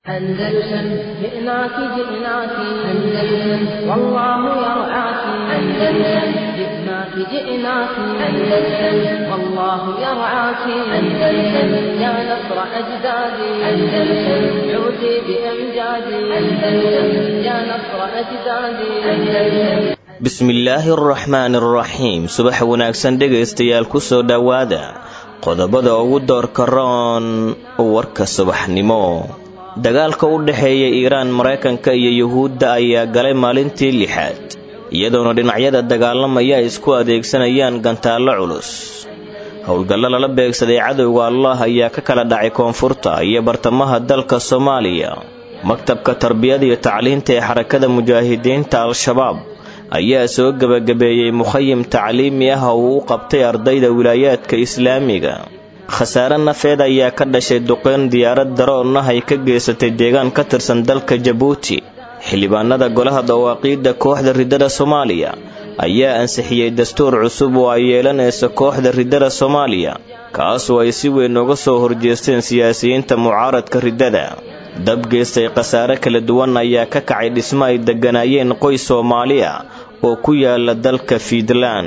أندلسن جئناك جئناك أندلسن والله يرعاك أندلسن جئناك جئناك أندلسن والله يرعاك أندلسن يا نصر أجدادي أندلسن عودي بأمجادي أندلسن يا نصر أجدادي أندلسن bismillaahi araxmaani araxiim subax wanaagsan dhegaystayaal ku soo dhowaada qodobada ugu doorka roon warka subaxnimo dagaalka u dhexeeya iiraan maraykanka iyo yuhuudda ayaa galay maalintii lixaad iyadoona dhinacyada dagaalamaya ay isku adeegsanayaan gantaallo culus howlgallo lala beegsaday cadowga allah ayaa ka kala dhacay koonfurta iyo bartamaha dalka soomaaliya maktabka tarbiyada iyo tacliinta ee xarakada mujaahidiinta al-shabaab ayaa soo gebagabeeyey mukhayim tacliimi ah oo uu u qabtay ardayda wilaayaadka islaamiga khasaare nafeed ayaa ka dhashay duqeyn diyaarad daroon ah ay ka geysatay deegaan ka tirsan dalka jabuuti xildhibaanada golaha dawaaqiidda kooxda riddada soomaaliya ayaa ansixiyey dastuur cusub oo ay yeelanaysa kooxda riddada soomaaliya kaasoo ay si weyn uga soo horjeesteen siyaasiyiinta mucaaradka riddada dab geystay khasaare kala duwan ayaa ka kacay dhismo ay degganaayeen qoys soomaali ah oo ku yaala dalka fiidlaan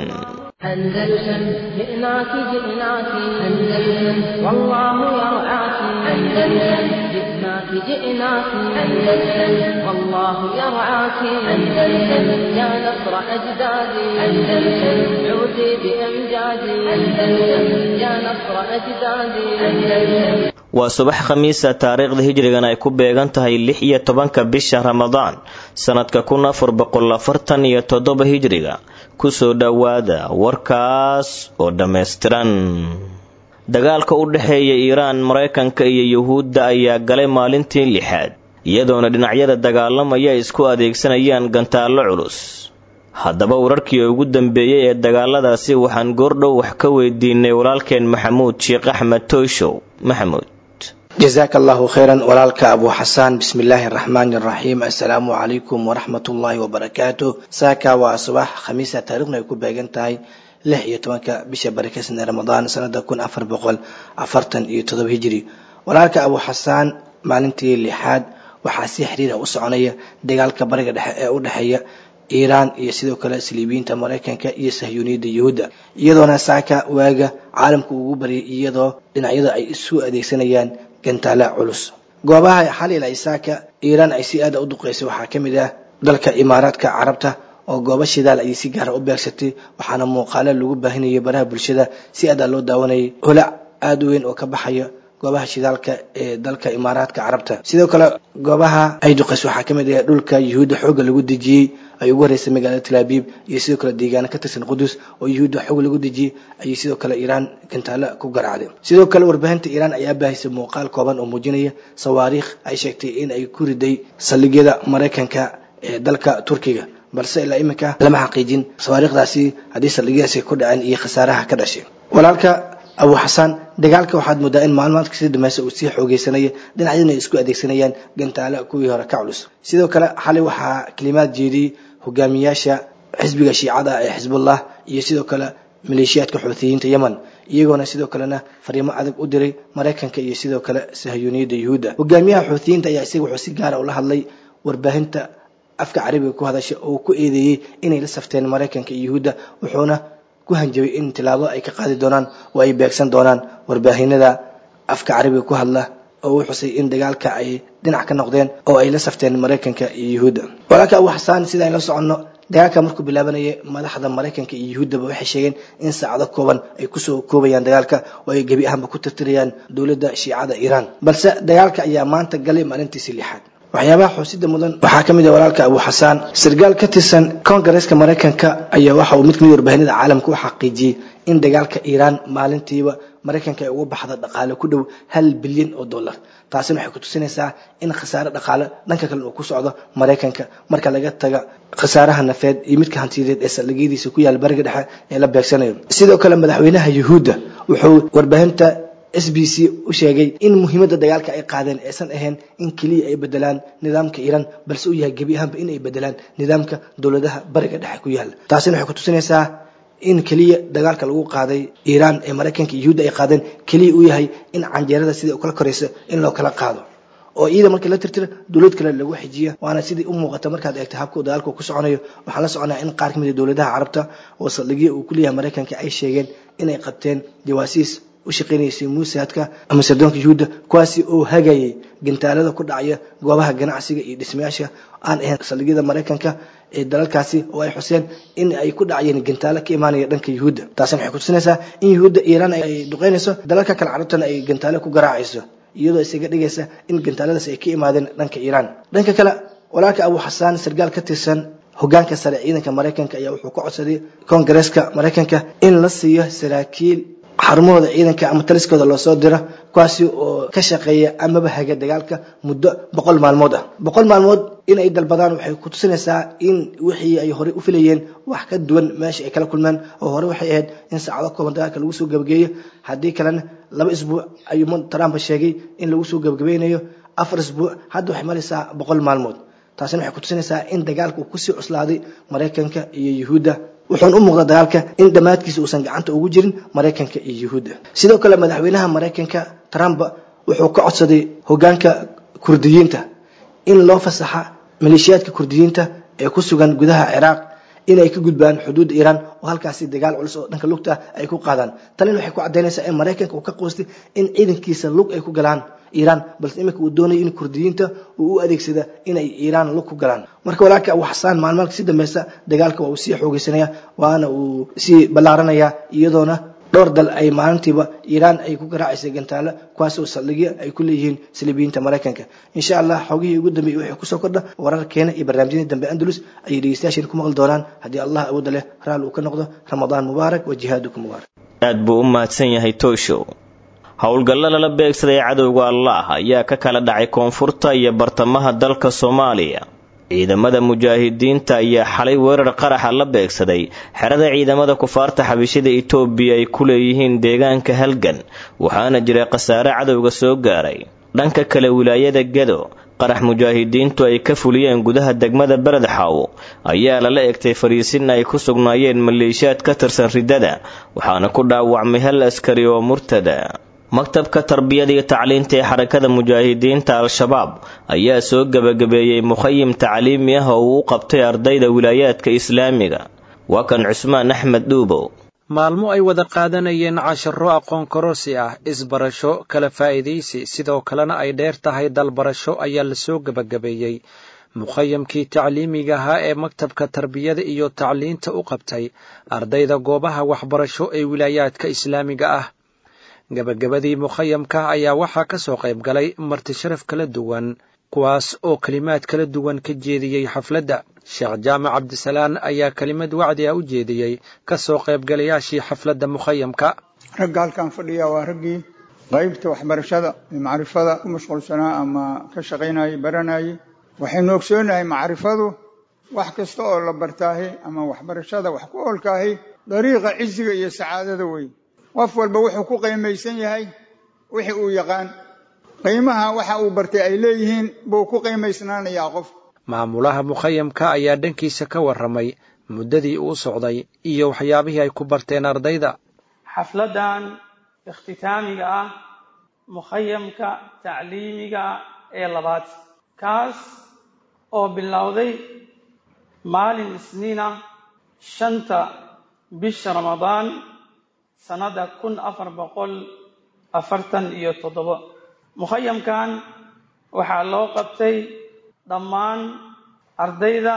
أندلسن جئناك جئناك أندلسن والله يرعاك أندلسن جئناك جئناك أندلسن والله يرعاك أندلسن يا نصر أجدادي أندلسن عودي بأمجادي أندلسن يا نصر أجدادي أندلسن waa subax khamiisa taariikhda hijrigan ay ku beegan tahay lix iyo tobanka bisha ramadaan sannadka kun afar boqol afartan iyo toddoba hijriga kusoo dhowaada warkaas oo dhammaystiran dagaalka u dhexeeya iiraan maraykanka iyo yuhuudda ayaa galay maalintii lixaad iyadoona dhinacyada dagaalamaya ay isku adeegsanayaan gantaallo culus haddaba wararkii ugu dambeeyey ee dagaaladaasi waxaan goordhow wax ka weydiinay walaalkeen maxamuud sheekh axmed toyshow maxamuud jazaaka allahu khayran walaalka abu xasaan bismi illaahi araxmaani araxiim assalaamu calaykum waraxmat ullaahi wabarakaatu saaka waa subax khamiisa taarikhna ay ku beegan tahay lix iyo tobanka bisha barakeysan ee ramadaan sanada kun afar boqol afartan iyo todoba hijiri walaalka abu xasaan maalintii lixaad waxaa si xiriira u soconaya dagaalka bariga dhexe ee u dhexeeya iiraan iyo sidoo kale saliibiyiinta maraykanka iyo sahyuuniyadda yuhuudda iyadoona saaka waaga caalamka ugu baryay iyadoo dhinacyada ay isu adeegsanayaan gantaala culus goobaha xalil ay saaka iiraan ay si aada u duqeysay waxaa ka mid ah dalka imaaraadka carabta oo goobo shidaal ayay si gaara u beegsatay waxaana muuqaalo lagu baahinayay baraha bulshada si aada loo daawanayay holac aada u weyn oo ka baxaya goobaha shidaalka ee dalka imaaraadka carabta sidoo kale goobaha ay duqeysay waxaa kamid ah dhulka yuhuudda xoogga lagu dejiyey ay ugu horeysay magaalada talaabiib iyo sidoo kale deegaano ka tirsan qudus oo yuhuudda xoog lagu dejiyey ayay sidoo kale iiraan gantaalo ku garaacday sidoo kale warbaahinta iiraan ayaa baahisay muuqaal kooban oo muujinaya sawaariikh ay sheegtay in ay ku riday saldhigyada maraykanka ee dalka turkiga balse ilaa iminka lama xaqiijin sawaariikhdaasi haddii saldhigyadaasi ku dhaceen iyo khasaaraha ka dhashay walaalka abu xasaan dagaalka waxaad moodaa in maalmaadka sii dambaysa uu sii xoogeysanaya dhinacyaduna ay isku adeegsanayaan gantaalo kuwii hore ka culus sidoo kale xalay waxaa kalimaad jeediyey hogaamiyaasha xisbiga shiicada ee xisbullah iyo sidoo kale maleeshiyaadka xuutiyiinta yemen iyagoona sidoo kalena fariimo adag u diray maraykanka iyo sidoo kale sahyuuniyadda yuhuudda hogaamiyaha xuutiyiinta ayaa isaga wuxuu si gaara ula hadlay warbaahinta afka carabiga ku hadasha oo ku eedeeyey inay la safteen maraykanka iyo yuhuudda wuxuuna ku hanjabay in tilaabo ay ka qaadi doonaan oo ay beegsan doonaan warbaahinada afka carabiga ku hadla oo uu xusay in dagaalka ay dhinac ka noqdeen oo ay la safteen maraykanka iyo yuhuudda walaalka abu xasaan sida aynu la soconno dagaalka markuu bilaabanaya madaxda maraykanka iyo yuhuuddaba waxay sheegeen in saacado kooban ay kusoo koobayaan dagaalka oo ay gebi ahaanba ku tirtirayaan dowladda shiicada iiraan balse dagaalka ayaa maanta galay maalintiisii lixaad waxyaabaha xuusida mudan waxaa ka mid ah walaalka abu xasaan sargaal ka tirsan koongareeska maraykanka ayaa waxa uu mid kamid warbaahinada caalamka u xaqiijiyey in dagaalka iiraan maalintiiba maraykanka ay uga baxda dhaqaale ku dhow hal bilyan oo dollar taasina waxay ku tusinaysaa in khasaare dhaqaale dhanka kale uu ku socdo maraykanka marka laga taga khasaaraha nafeed iyo midka hantiyadeed ee saldhigyadiisa ku yaala bariga dhexe ee la beegsanayo sidoo kale madaxweynaha yuhuudda wuxuu warbaahinta s b c u sheegay in muhiimadda dagaalka ay qaadeen aysan ahayn in keliya ay bedelaan nidaamka iiraan balse uu yahay gebi ahaanba in ay bedelaan nidaamka dowladaha bariga dhexe ku yaala taasina waxay ku tusinaysaa in keliya dagaalka lagu qaaday iiraan ee maraykanka iyo yuhuudda ay qaadeen keliya uu yahay in canjeerada sidai u kala koraysa in loo kala qaado oo ciidan markii la tirtira dowlad kale lagu xijiya waana sidii u muuqata markaad eegta habka dagaalka ku soconayo waxaan la soconaa in qaar kamid a dowladaha carabta oo saldhigyo uu ku leeyahay maraykanka ay sheegeen inay qabteen jawaasiis u shaqeynaysay muusaadka ama sardoonka yuhuudda kuwaasi oo hagayay gantaalada ku dhacaya goobaha ganacsiga iyo dhismayaasha aan ahayn saldhigyada maraykanka ee dalalkaasi oo ay xuseen in ay ku dhacayeen gantaalo ka imaanaya dhanka yuhuudda taasina waxay kutusinaysaa in yuhuudda iiraan ay duqeynayso dalalka kale carabtana ay gantaalo ku garaacayso iyadoo isaga dhigaysa in gantaaladaas ay ka imaadeen dhanka iiraan dhanka kale walaalka abu xasaan sargaal ka tirsan hogaanka sare ciidanka maraykanka ayaa wuxuu ka codsaday koongareeska maraykanka in la siiyo saraakiil xarumahooda ciidanka ama taliskooda loosoo diro kuwaasi oo ka shaqeeya amaba haga dagaalka muddo boqol maalmood ah boqol maalmood in ay dalbadaan waxay ku tusinaysaa in wixii ay horey u filayeen wax ka duwan meesha ay kala kulmeen oo hore waxay ahayd in saacado kooban dagaalka lagu soo gabagaeyo haddii kalena laba isbuuc ayuu trump sheegay in lagu soo gabagabeynayo afar isbuuc hadda waxay maraysaa boqol maalmood taasina waxay kutusinaysaa in dagaalka uu kusii cuslaaday maraykanka iyo yuhuudda wuxuuna u muuqda dagaalka in dhammaadkiisa uusan gacanta ugu jirin maraykanka iyo yuhuudda sidoo kale madaxweynaha maraykanka trump wuxuu ka codsaday hogaanka kurdiyiinta in loo fasaxa maleeshiyaadka kurdiyiinta ee ku sugan gudaha ciraaq inay ka gudbaan xuduudda iiraan oo halkaasi dagaal culus oo dhanka lugta ay ku qaadaan talin waxay ku caddaynaysaa in maraykanka uu ka qoostay in ciidankiisa lug ay ku galaan iiraan balse iminka uu doonayo in kurdiyiinta uu u adeegsada inay iiraan lug ku galaan marka walaalka abu xasaan maalmaalka si dambeysa dagaalka waa uu sii xoogeysanaya waana uu sii ballaaranaya iyadoona dhowr dal ay maalintiiba iiraan ay ku garaacaysa gantaalo kuwaasoo saldhigyo ay ku leeyihiin saliibiyiinta maraykanka insha allah xogihii ugu dambeeyey waxay kusoo kordha wararkeena iyo barnaamijyadii dambe andalus ayay dhegeystayaasheena ku maqli doonaan haddii allah awooda leh raali uu ka noqdo ramadaan mubaarak wa jihaadukum mubaarak aad buu u mahadsan yahay tooshow howlgallo lala beegsaday cadowga allaah ayaa ka kala dhacay koonfurta iyo bartamaha dalka soomaaliya ciidamada mujaahidiinta ayaa xalay weerar qaraxa la beegsaday xerada ciidamada kufaarta xabishida itoobiya ay ku leeyihiin deegaanka halgan waxaana jiray khasaare cadowga soo gaaray dhanka kale wilaayada gedo qarax mujaahidiintu ay ka fuliyeen gudaha degmada beledxaw ayaa lala egtay fariisin ay ku sugnaayeen maleeshiyaad ka tirsan riddada waxaana ku dhaawacmay hal askari oo murtada maktabka tarbiyada iyo tacliinta ee xarakada mujaahidiinta al-shabaab ayaa soo gebagabeeyey mukhayim tacliimi ah oo uu u qabtay ardayda wilaayaadka islaamiga waa kan cusmaan axmed dhuubow maalmo ay wada qaadanayeen casharo aqoon kororsi ah isbarasho kala faa'iidaysi sidoo kalena ay dheer tahay dalbarasho ayaa lasoo gebagabeeyey mukhayamkii tacliimiga ahaa ee maktabka tarbiyada iyo tacliinta u qabtay ardayda goobaha waxbarasho ee wilaayaadka islaamiga ah gebagabadii mukhayamka ayaa waxaa ka soo qayb galay marti sharaf kala duwan kuwaas oo kelimaad kala duwan ka jeediyey xafladda sheekh jaamac cabdisalaan ayaa kelimad wacdi ah u jeediyey ka soo qaybgalayaashii xafladda mukhayamka ragga halkan fadhiya waa raggii qaybta waxbarashada ee macrifada ku mashquulsanaa ama ka shaqaynayay baranayay waxaynu ogsoonahay macrifadu wax kasta oo la bartaahi ama waxbarashada wax ku oolkaahi dariiqa ciziga iyo sacaadada wey qof walba wuxuu ku qiimaysan yahay wixii uu yaqaan qiimaha waxa uu bartay ay leeyihiin buu ku qiimaysnaanayaa qof maamulaha mukhayamka ayaa dhankiisa ka warramay muddadii uu socday iyo waxyaabihii ay ku barteen ardayda xafladdan ikhtitaamiga ah mukhayamka tacliimiga ee labaad kaas oo bilowday maalin isniina shanta bisha ramadaan sannada kun afar boqol afartan iyo toddobo mukhayamkan waxaa loo qabtay dhammaan ardayda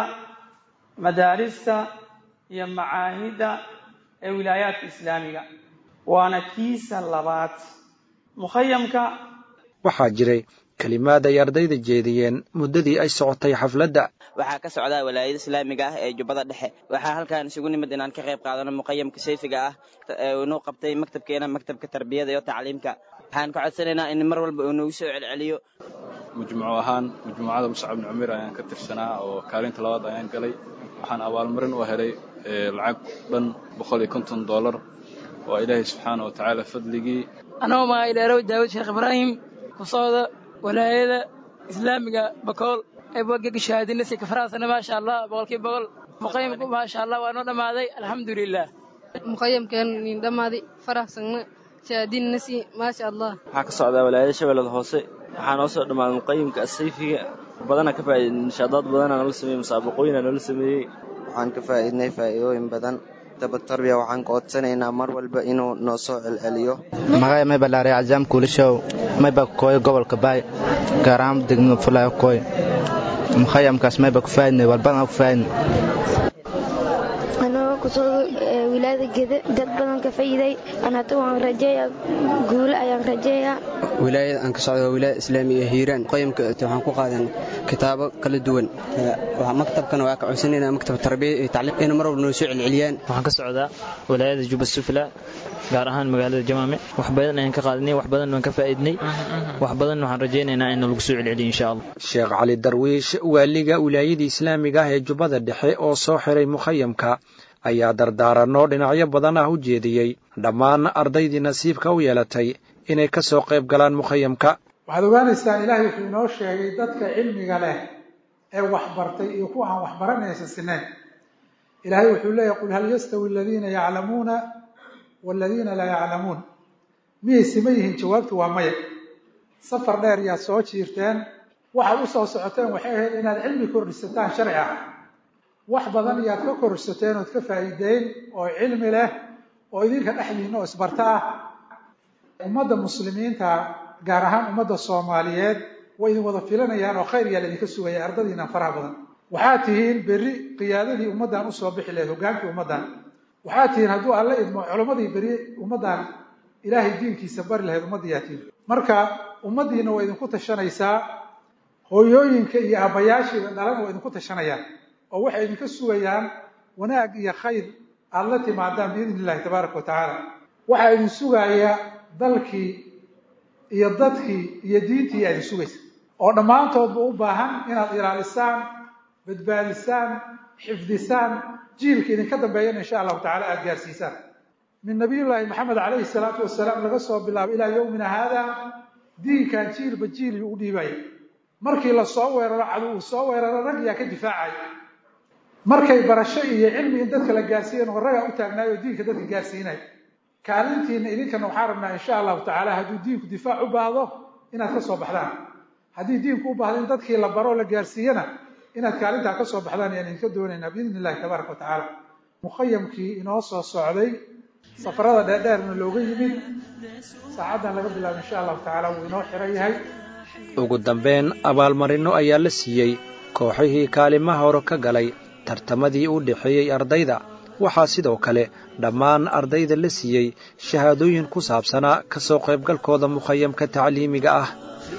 madaarista iyo macaahidda ee wilaayaadka islaamiga waana kiisa labaad mukhayamka waxaa jiray kelimaad ay ardayda jeediyeen muddadii ay socotay xafladda waxaa ka socdaa walaayada islaamiga ah ee jubbada dhexe waxaa halkan isugu nimid inaan ka qayb qaadano muqayamka sayfiga ah inuu qabtay maktabkeena maktabka tarbiyada iyo tacliimka waxaan ka codsanaynaa in mar walba uu nagu soo celceliyo majmuuc ahaan majmuucada muscab bni cumiir ayaan ka tirsanaa oo kaalinta labaad ayaan galay waxaan abaalmarin u helay lacag dhan boqol iyo konton dollar waa ilaahay subxaana wa tacaala fadligii anoo magacay dheerow daawud sheekh ibraahim ku socda walaayada islaamiga bakool eebwagega shahaadinasi kafaraasana maasha allah boqolkiiba boqol muqayimku maasha allah waa noo dhammaaday alxamdulilah muqayamkeen niin dhammaaday faraxsanna shahaadinasi maasha allah waxaa ka socdaa walaayada shabeellada hoose waxaa noo soo dhammaaday muqayimka asayfiga badana ka faa'iidnay nishaadaad badana noola sameeyey musaabaqooyina noola sameeyey waxaan ka faa'iidnay faa'iidooyin badan tabatarbiya waxaan codsanaynaa mar walba inuu noo soo celceliyo magacay may balaarey cajaam kuulishow mayba kooyo gobolka baay gaar ahaan degmada fulaayo kooy mukhayamkaas mayba ku faa'idnay walbadan ku faa'idnay anagoo ku socdo wilaayada gede dad badan ka faa'iiday an hadda waan rajeeyaa guule ayaan rajeeyaa wilaayada aan ka socdo waa wilaayada islaamiga ee hiiraan qoyamka waxaan ku qaadan kitaabo kala duwan maktabkana waa ka codsanayna maktab tarbiya iyo tacliim inay mar walba noo soo celceliyaan waxaan ka socdaa wilaayada juba sufla gaar ahaan magaalada jamaame wax badan ayaan ka qaadanay wax badan waan ka faa'iidnay wax badan waxaan rajaynaynaa in lagu soo celceliyo insha allah sheekh cali darwiish waaliga wilaayada islaamiga ah ee jubbada dhexe oo soo xiray mukhayamka ayaa dardaaranno dhinacyo badan ah u jeediyey dhammaan ardaydii nasiibka u yeelatay inay ka soo qayb galaan mukhayamka waxaad ogaanaysaan ilaahay wuxuu inoo sheegay dadka cilmiga leh ee waxbartay iyo kuwa aan waxbaranaysa sineen ilaahay wuxuu leeyahy qul hal yastawi aladiina yaclamuuna waaladiina laa yaclamuun miyay sima yihiin jawaabtu waa maya safar dheer yaad soo jiirteen waxaad u soo socoteen waxay ahayd inaad cilmi kordhisataan sharci ah wax badan iyaad ka korsateen ood ka faa'iideyn oo cilmi leh oo idinka dhexdiinna oo isbarta ah ummadda muslimiinta gaar ahaan ummadda soomaaliyeed way idin wada filanayaan oo khayr yaa laydinka sugaya ardadiina faraha badan waxaad tihiin berri qiyaadadii ummaddan usoo bixi lahayd hogaankii ummaddan waxaad tihiin hadduu alla idmo culammadii berri ummaddan ilaahay diinkiisa bari lahayd ummaddiyaa tihiin marka ummaddiina waa idinku tashanaysaa hooyooyinka iyo aabbayaashiida dhalan waa idinku tashanayaan oo waxay idinka sugayaan wanaag iyo khayr aada la timaadaan biidni illahi tabaaraka wa tacaala waxaa idin sugaaya dalkii iyo dadkii iyo diintii yaa idin sugaysa oo dhammaantoodba u baahan inaad ilaalisaan badbaadisaan xifdisaan jiilka idinka dambeeyana insha allahu tacala aada gaarsiisaan min nabiyullaahi maxamed calayhi salaatu wasalaam laga soo bilaabo ilaa yowmina haada diinkan jiilba jiiliyuu u dhiibaya markii la soo weeraro cadow uu soo weeraro rag yaa ka difaacaya markay barasho iyo cilmi in dadka la gaarsiiyan oo ragaa u taagnaay oo diinka dadka gaarsiinay kaalintiina idinkana waxaan rabnaa insha allahu tacaala hadduu diinku difaac u baahdo inaad ka soo baxdaan haddii diinku u baahdo in dadkii la baro o la gaarsiiyana inaad kaalintaa ka soo baxdaan ayaan idinka doonaynaa biidni illahi tabaaraka wa tacaala mukhayamkii inoo soo socday safarada dheerdheerna looga yimid saacaddan laga bilaabo insha allahu tacaala wuu inoo xiran yahay ugu dambeyn abaalmarinno ayaa la siiyey kooxihii kaalimaha hore ka galay tartamadii u dhexeeyey ardayda waxaa sidoo kale dhammaan ardayda la siiyey shahaadooyin ku saabsanaa ka soo qaybgalkooda mukhayamka tacliimiga ah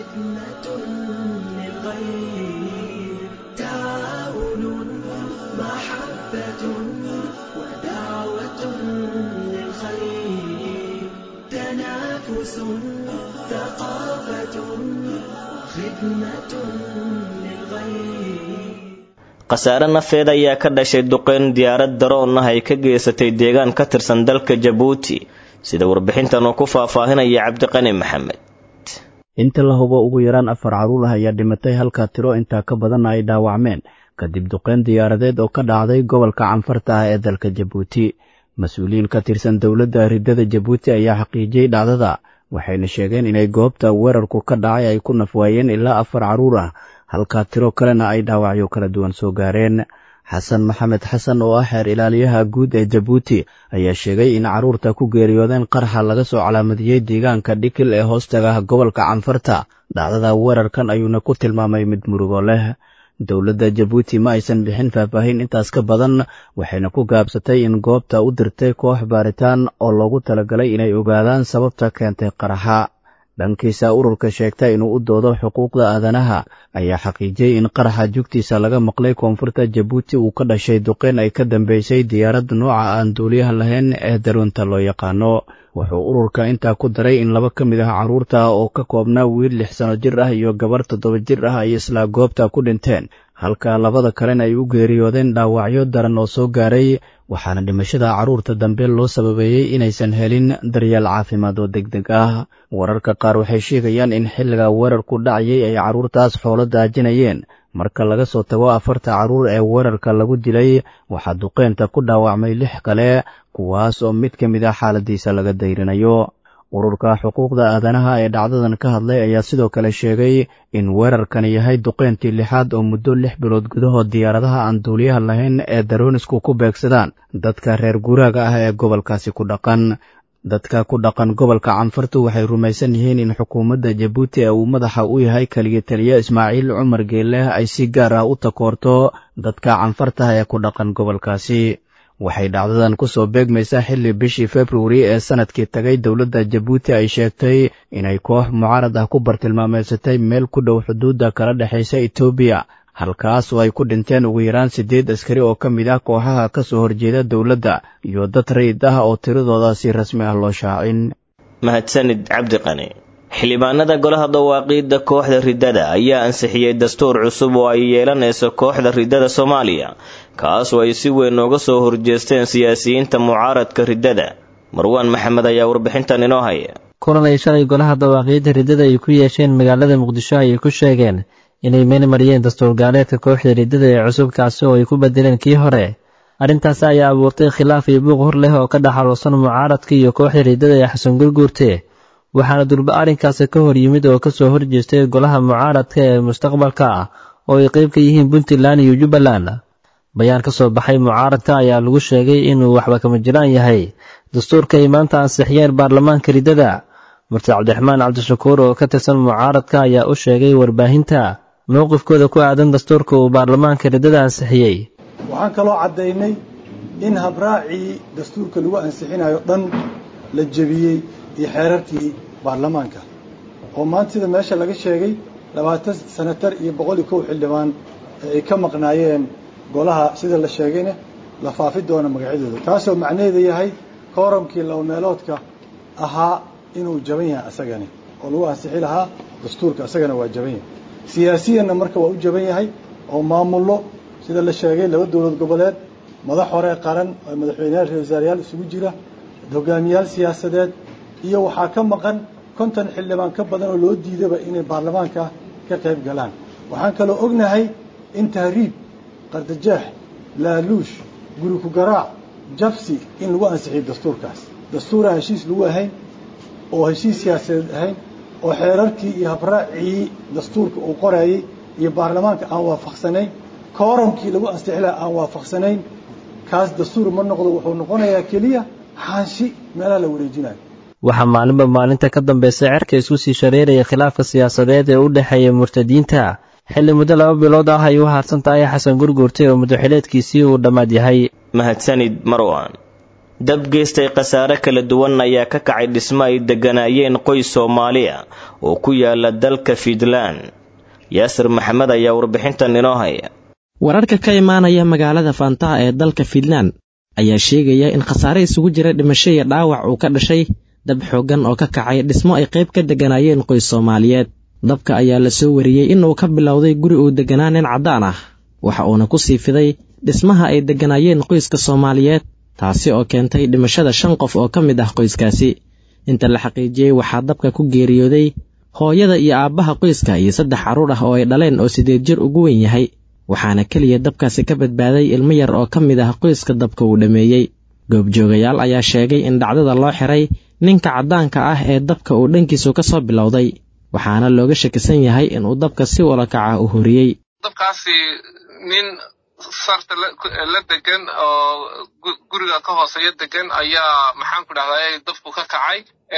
khasaare nafeed ayaa ka dhashay duqeyn diyaarad daroon ah ay ka geysatay deegaan ka tirsan dalka jabuuti sida warbixintan uu ku faahfaahinaya cabdiqani maxamed inta la hubo ugu yaraan afar carruur ah ayaa dhimatay halka tiro intaa ka badanna ay dhaawacmeen kadib duqeyn diyaaradeed oo ka dhacday gobolka canfarta ah ee dalka jabuuti mas-uuliyiin ka tirsan dowladda riddada jabuuti ayaa xaqiijiyey dhacdada waxayna sheegeen inay goobta weerarku ka dhacay ay ku nafwaayeen ilaa afar carruur ah halkaa tiro kalena ay dhaawacyo kala duwan soo gaareen xasan maxamed xasan oo ah xeer ilaaliyaha guud ee jabuuti ayaa sheegay in carruurta ku geeriyoodeen qarxa laga soo calaamadiyey deegaanka dhikil ee hoostaga gobolka canfarta dhacdada weerarkan ayuuna ku tilmaamay mid murugo leh dowladda jabuuti ma aysan bixin faahfaahin intaas ka badan waxayna ku gaabsatay in goobta u dirtay koox baaritaan oo loogu talagalay inay ogaadaan sababta keentay qaraxa dhankiisa ururka sheegta inuu u doodo xuquuqda aadanaha ayaa xaqiijiyey in qaraxa jugtiisa laga maqlay koonfurta jabuuti uu ka dhashay duqeyn ay ka dambeysay diyaarad nooca aan duuliyaha lahayn ee daroonta loo yaqaano wuxuu ururka intaa ku daray in laba ka mid ah carruurta oo ka koobnaa wiil lix sano jir ah iyo gabarh toddoba jir ah ay isla goobta ku dhinteen halka labada kalena ay u geeriyoodeen dhaawacyo daran oo soo gaaray waxaana dhimashada carruurta dambe loo sababeeyey inaysan helin daryeel caafimaad oo deg deg ah wararka qaar waxay sheegayaan in xilliga weerarku dhacayay ay carruurtaas xoolo daajinayeen marka laga soo tago afarta carruur ee weerarka lagu dilay waxaa duqeynta ku dhaawacmay lix kale kuwaas oo mid ka mid ah xaaladiisa laga dayrinayo ururka xuquuqda aadanaha ee dhacdadan ka hadlay ayaa sidoo kale sheegay in weerarkani yahay duqeyntii lixaad oo muddo lix bilood gudahood diyaaradaha aan duuliyaha lahayn ee daroonisku ku beegsadaan dadka reer guuraaga ah ee gobolkaasi ku dhaqan dadka ku dhaqan gobolka canfartu waxay rumaysan yihiin in xukuumadda jabuuti ee uu madaxa u yahay keliya taliya ismaaciil cumar geeleh ay si gaar ah u takoorto dadka canfartaha ee ku dhaqan gobolkaasi waxay dhacdadan ku soo beegmaysaa xilli bishii februari ee sanadkii tagay dowladda jabuuti ay sheegtay inay koox mucaarad ah ku bartilmaameysatay meel ku dhow xuduudda kala dhexaysa etoobiya halkaas oo ay ku dhinteen ugu yaraan siddeed askari oo ka mid ah kooxaha ka soo horjeeda dowladda iyo dad rayid ah oo tiradooda si rasmi ah loo shaacin mahadsanid cabdiqani xildhibaanada golaha dawaaqiidda kooxda riddada ayaa ansixiyey dastuur cusub oo ay yeelanayso kooxda riddada soomaaliya kaas oo ay si weyn uga soo horjeesteen siyaasiyiinta mucaaradka riddada marwaan maxamed ayaa warbixintan inoo haya kulan ay shalay golaha dawaaqiidda riddada ay ku yeesheen magaalada muqdisho ayay ku sheegeen inay meel mariyeen dastuur gaaleedka kooxda riddada ee cusub kaasi oo ay ku bedeleen kii hore arrintaasi ayaa abuurtay khilaaf iyo buuq hor leh oo ka dhaxaloosan mucaaradka iyo kooxda riddada ee xasan gurguurte waxaana durba arrinkaasi ka hor yimid oo ka soo horjeestay golaha mucaaradka ee mustaqbalka ah oo ay qayb ka yihiin puntland iyo jubbaland bayaan ka soo baxay mucaaradka ayaa lagu sheegay inuu waxba kama jiraan yahay dastuurka ay maanta ansixiyeen baarlamaanka riddada murti cabdiraxmaan cabdishakuur oo ka tirsan mucaaradka ayaa u sheegay warbaahinta mowqifkooda ku aadan dastuurka uu baarlamaanka riddada ansixiyey waxaan kaloo caddaynay in habraacii dastuurka lagu ansixinayo dhan la jebiyey iyo xeerarkii baarlamaanka oo maanta sida meesha laga sheegay labaatan sanatar iyo boqol iyo kow xildhibaan ee ay ka maqnaayeen golaha sida la sheegayna la faafi doono magacyadooda taasoo macnaheedu yahay kooramkii laba meeloodka ahaa inuu jaban yahay asagani oo lagu ansixi lahaa dastuurka asagana waa jaban yahay siyaasiyanna marka waa u jaban yahay oo maamullo sida la sheegay laba dowlad goboleed madax hore qaran oo madaxweyneyaal ra wasaarayaal isugu jira hogaamiyaal siyaasadeed iyo waxaa ka maqan konton xildhibaan ka badan oo loo diidaba inay baarlamaanka ka qayb galaan waxaan kaloo ognahay in tahriib qardajaax laaluush guri ku garaac jabsi in lagu ansixiyo dastuurkaas dastuuraan heshiis lagu ahayn oo heshiis siyaasadeed ahayn oo xeerarkii iyo habraacii dastuurka uu qorayay iyo baarlamaanka aan waafaqsanayn kooramkii lagu ansixi laha aan waafaqsanayn kaas dastuur ma noqdo wuxuu noqonayaa keliya xaanshi meelaha la wareejinayo waxaa maalinba maalinta ka dambaysa cerka isku sii shareeraya khilaafka siyaasadeed ee u dhexeeya murtadiinta xilli muddo laba bilood ah ay u haadsan tahay xasan gurguurtay oo muddoxileedkiisii uu dhammaad yahay mahadsanid marwan dab geystay khasaare kala duwan ayaa ka kacay dhismo ay degganaayeen qoys soomaaliya oo ku yaala dalka fiidland yaasir maxamed ayaa warbixintan inoo haya wararka ka imaanaya magaalada faantaha ee dalka fiidland ayaa sheegaya in khasaare isugu jira dhimasho iyo dhaawac uu ka dhashay dab xooggan oo ka kacay dhismo ay qayb ka degganaayeen qoys soomaaliyeed dabka ayaa la soo wariyey inuu ka bilowday guri uu degganaa nin caddaan ah waxa uuna ku sii fiday dhismaha ay degganaayeen qoyska soomaaliyeed taasi oo keentay dhimashada shan qof oo ka mid ah qoyskaasi inta la xaqiijiyey waxaa dabka ku geeriyooday hooyada iyo aabbaha qoyska iyo saddex carruur ah oo ay dhaleen oo siddeed jir ugu weyn yahay waxaana keliya dabkaasi ka badbaaday ilmo yar oo ka mid ah qoyska dabka uu dhammeeyey goobjoogayaal ayaa sheegay in dhacdada loo xiray ninka caddaanka ah ee dabka uu dhankiisu ka soo bilowday waxaana looga shakisan yahay inuu dabka si walakaca u horiyey dabkaasi nin sarta la degan oo guriga ka hooseeya degan ayaa maxaan ku dhahday dabku ka kacay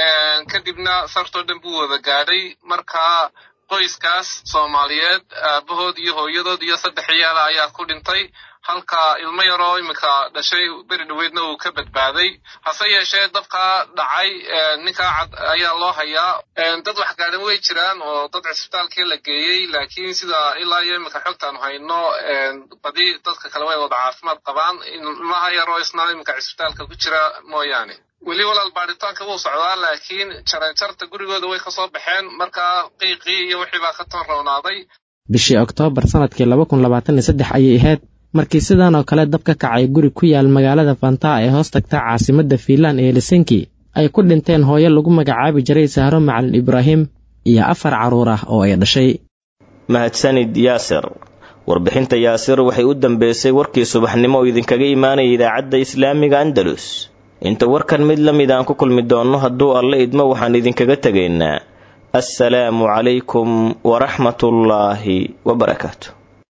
kadibna sartoo dhan buu wada gaadhay markaa qoyskaas soomaaliyeed aabahood iyo hooyadood iyo saddex ciyaala ayaa ku dhintay halka ilmo yaroo iminka dhashay beri dhoweydna uu ka badbaaday hase yeeshee dabkaa dhacay ninkaa cad ayaa loo hayaa dad wax gaadhan way jiraan oo dad cisbitaalkii la geeyey laakiin sida ilaa iyo iminka xogtaanu hayno badi dadka kale way wada caafimaad qabaan ilmaha yaroo isna iminka cisbitaalka ku jira mooyaane weli walaal baaritaanka wuu socdaa laakiin jaranjarta gurigooda way kasoo baxeen markaa qiiqii iyo wixii baa ka toon rownaaday bishii oktoobar sanadkii laba kun labaatan iyo saddex ayay ahayd markii sidan oo kale dab ka kacay guri ku yaal magaalada fantaa ee hoos tagta caasimadda fiinland ee helsinki ay ku dhinteen hooyo lagu magacaabi jiray sahro macalin ibraahim iyo afar carruur ah oo ay dhashay mahadsanid yaasir warbixinta yaasir waxay u dambeysay warkii subaxnimo oo idinkaga imaanaya idaacadda islaamiga andalus inta warkan mid la mid aan ku kulmi doonno hadduu alle idmo waxaan idinkaga tegaynaa assalaamu calaykum waraxmatullaahi wabarakaatu